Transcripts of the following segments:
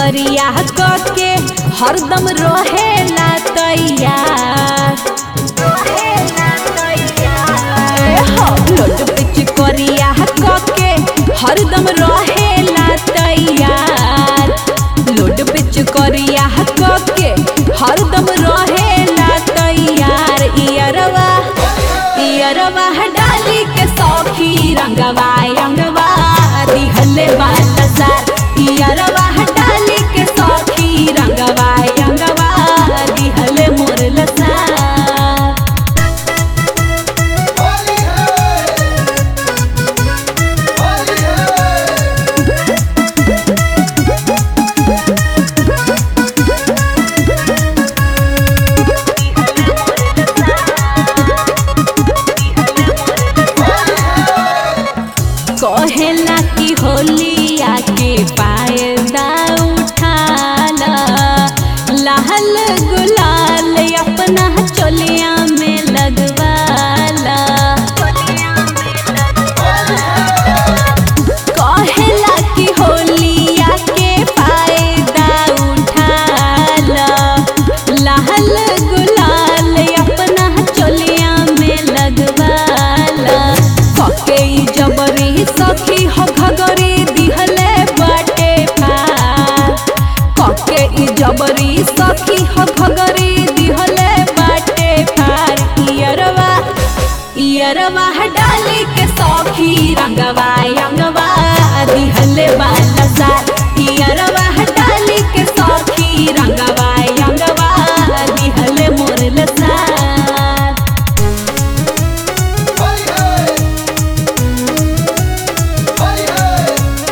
करिया के हरदम रहेला तैयार ए हो, लोट पिच करिया के हरदम रहेला तैयार लोट पिच करिया के हरदम रहेला तैयार इयरवा इयरवा डाली के सौखी रंगवा रंगवा दिहले बात सार इयरवा डाली के सौखी रंगवा रंगवा दिहले मोर लसार होली है होली है कहेला कि होली आके पायदा उठाला लाल गुलाल अपना चोलिया में लगवाला कहेला कि होली आके पायदा उठाला लाल गुलाल अपना चोलिया में लगवाला पके ई जबरी सखी हो घगरी दिहले बाटे पार पके ई जबरी सखी हो घगरी दिहले बाटे पार इयरवा इयरवा डाली के सखी रंगवा रंगवा दिहले बाला सार इयरवा डाली के सखी रंगवा रंगवा दिहले मोर लसार होली है होली है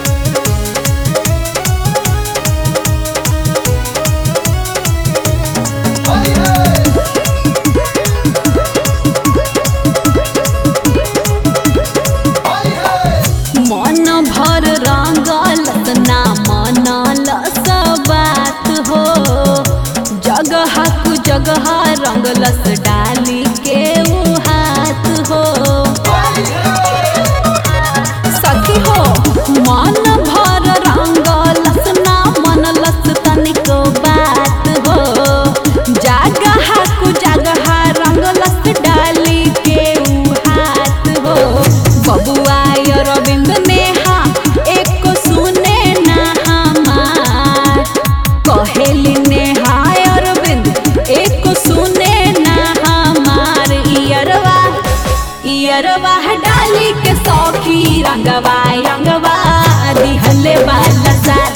होली है होली है मन भर रंगल ना मनल बात हो जगह कु जगह रंगलस डाली के उ हाथ हो सखी हो मन भर रंगलस ना मनलस तनिको बात हो जगह कु जगह रंगलस डाली के उ हाथ हो बबुआ अरविंद नेहा एको सुने ना हमार कहेली नेहा अरविंद एको सुने ना हमार इयरवा इयरवा डाली के सौखी रंगवा रंगवा दिहले बाला सार